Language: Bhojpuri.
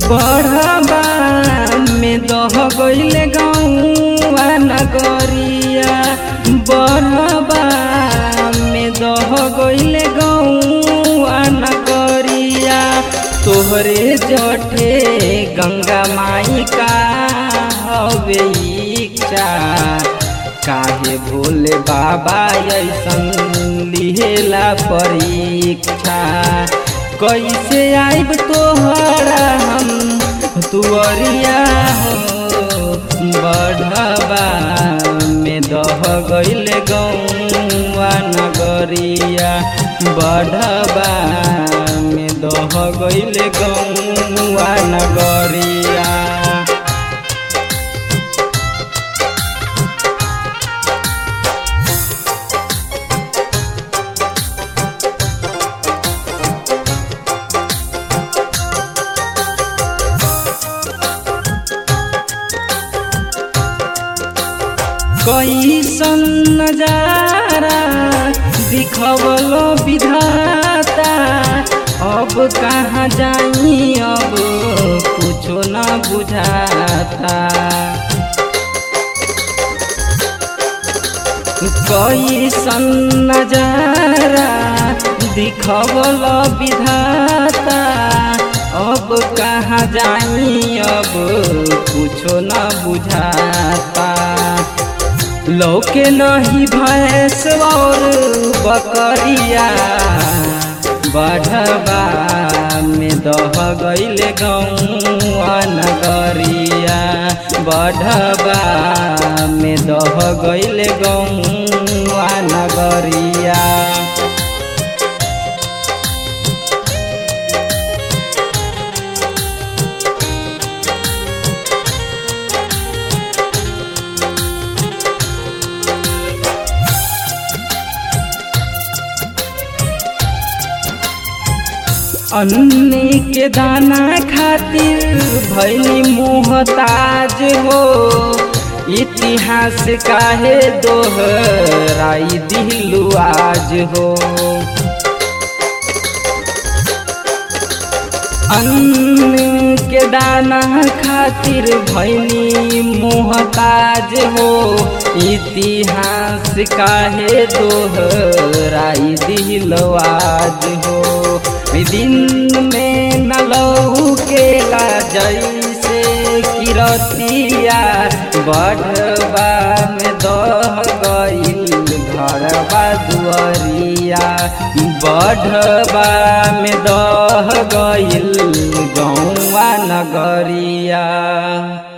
बढ़बा में दह गईले गौआ नगरिया बढ़बा में दह गईले गौआ नगरिया तोहरे जठे गंगा माई का हवे इच्छा काहे भोले बाबा ऐसन लिहेला परीक्षा कैसे आइब तोहरा हम तुअरिया हो बढ़बा में दह गईले गौआ नगरिया बढ़बा में दह गईले गौआ नगरिया कैसन नजारा दिखवलो विधाता अब कहाँ जाई अब कुछो न बुझाता कैसन नजारा दिखवलो विधाता अब कहाँ जाई अब कुछो न बुझाता लौके नहीं भैंस और बकरिया बढ़बा में दह गईले गौआ नगरिया बढ़बा में दह गईले गौआ नगरिया अन्नी के दाना खातिर भैली मोहताज हो इतिहास काहे दोहराई दिलू आज हो अन्न के दाना खातिर भैली मोहताज हो इतिहास काहे दोहराई दिलो आज हो दिन में न लौकेला जैसे किरतिया बढ़बा में दह गईल घरबा दुआरिया बढ़बा में दह गईल गौआ नगरिया